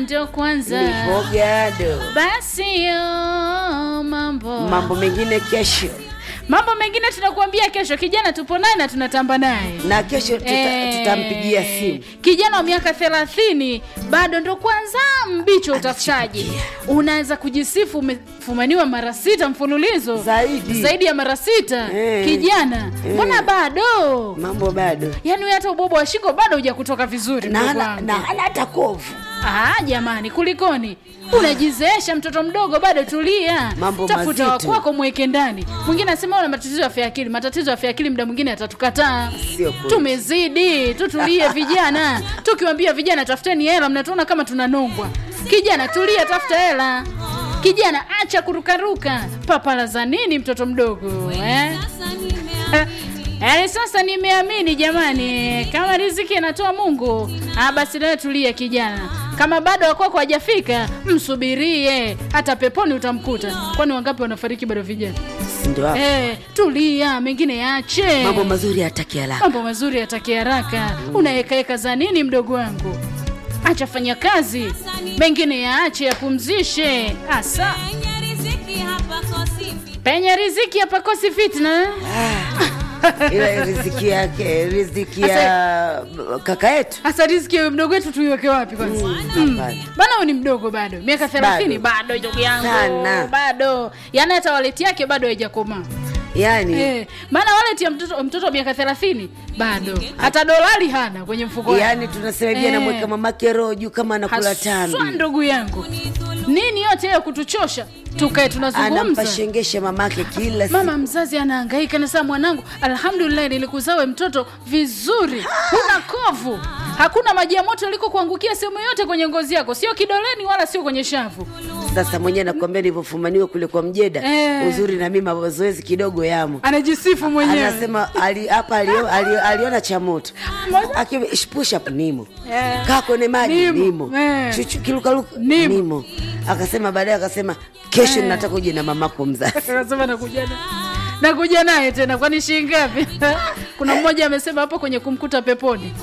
ndio kwanza nipo gado basi yo mambo mambo mengine kesho mambo mengine tunakuambia kesho kijana tupo naye na tunatamba naye na kesho tuta, Eh, tutampigia simu kijana wa miaka thelathini bado ndo kwanza mbichi wa utafutaji unaweza kujisifu umefumaniwa mara sita mfululizo Zaidi. zaidi ya mara sita Eh. kijana mbona bado mambo bado yaani wewe hata ubobo wa shingo bado huja kutoka vizuri na ndugu hana wangu. na hana hata kovu Ah, jamani kulikoni unajizeesha mtoto mdogo bado tulia Mambo tafuta mazito. wakwako mweke ndani mwingine anasema una matatizo ya afya ya akili matatizo ya afya ya akili muda mwingine atatukataa Sio kweli. tumezidi tutulie vijana tukiwambia vijana tafuteni hela mnatuona kama tunanongwa kijana tulia tafuta hela kijana acha kurukaruka papala za nini mtoto mdogo eh? Yaani sasa nimeamini jamani, kama riziki anatoa Mungu, ah basi nawe tulia kijana. Kama bado wakwako hajafika, msubirie, hata peponi utamkuta. Kwani wangapi wanafariki bado vijana? Si ndio hapo? Eh, tulia, mengine yache. mambo mazuri hataki haraka Mambo mazuri yataki haraka. Unaekaeka za nini mdogo wangu? Acha fanya kazi, mengine yaache, yapumzishe. Asa penye riziki hapakosi fitna. ila riziki yake riziki ya kaka yetu Hasa riziki ya mdogo wetu tuiweke wapi kwanza? hapana bana huyu ni mdogo bado miaka thelathini bado ndugu yangu Sana. bado yaani hata waleti yake bado haijakomaa yaani Eh, maana waleti ya mtoto mtoto wa miaka thelathini bado hata dolari hana kwenye mfuko wake. yaani tunasema hivi Eh. anamweka mamake roho juu kama anakula Haswa tambi ndugu yangu nini yote hiyo kutuchosha tukae tunazungumza anampashengesha mamake kila siku mama mzazi anahangaika nasema mwanangu alhamdulillah nilikuzawe mtoto vizuri huna kovu hakuna maji ya moto yaliko kuangukia sehemu yote kwenye ngozi yako sio kidoleni wala sio kwenye shavu sasa mwenyewe nakwambia nilivyofumaniwa kule kwa mjeda Eh. uzuri na mimi mazoezi kidogo yamo anajisifu mwenyewe anasema ali- hapa alio- ali- aliona cha moto Moja. Aki- sh- push up nimo Eh. kaa kwenye maji Nimo. nimo, Eh. Chuchu- kilukaluka Nimo. nimo akasema baadaye akasema kesho Eh. nataka uje na mamako mzazi anasema nakuja na nakuja naye tena kwani shilingi ngapi kuna mmoja amesema hapo kwenye kumkuta peponi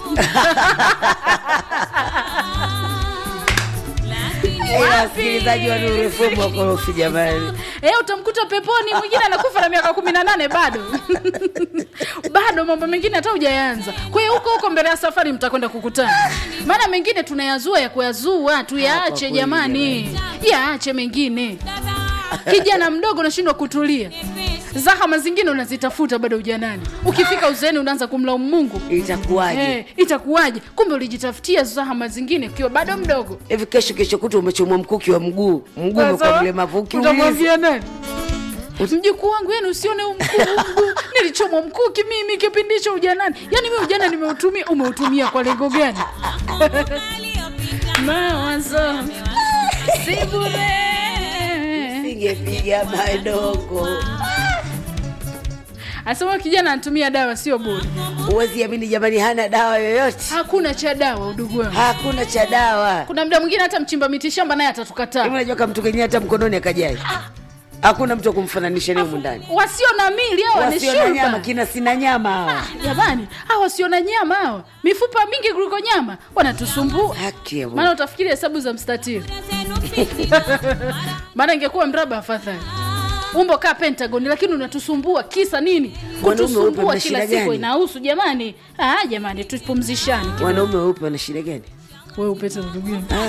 Eh, wasikilizaji wa Nuru FM wakorofi jamani Eh, utamkuta peponi mwingine anakufa na miaka kumi na nane bado bado mambo mengine hata hujayanza kwa hiyo huko huko mbele ya safari mtakwenda kukutana maana mengine tunayazua ya kuyazua kwa tuyaache kweli jamani yaache mengine kijana mdogo unashindwa kutulia zahama zingine unazitafuta bado ujanani ukifika uzeeni unaanza kumlaumu mungu itakuwaje Eh, itakuwaje kumbe ulijitafutia zahama zingine ukiwa bado mdogo hivi kesho kesho kutu umechomwa mkuki wa mguu mguu umekuwa mlemavu ukiuliza utamwambia nani mjukuu wangu yani usione huu mkuu huu mguu nilichomwa mkuki mimi kipindi hicho ujanani yani mi ujana nimeutumia umeutumia kwa lengo gani mawazo si bure singepiga madogo asema kijana anatumia dawa sio bure huwezi amini jamani hana dawa yoyote hakuna cha dawa udugu wangu hakuna cha dawa kuna mda mwingine hata mchimba mitishamba naye hivi atatukataa unajua kama mtu kenyewe hata mkononi akajai hakuna mtu wa kumfananisha naye humu ndani wasio na mili hawa ni wasio na nyama shurba kina sina nyama hawa jamani hawa wasio na nyama hawa mifupa mingi kuliko nyama wanatusumbua haki ya Mungu. maana utafikiri hesabu za mstatili maana ingekuwa mraba afadhali umbo kaa pentagon lakini unatusumbua kisa nini Mwanaume weupe kutusumbua mna kila shida siku gani? inahusu jamani ah, jamani tupumzishane wanaume weupe wana shida gani wewe upete ndugu yangu Ah,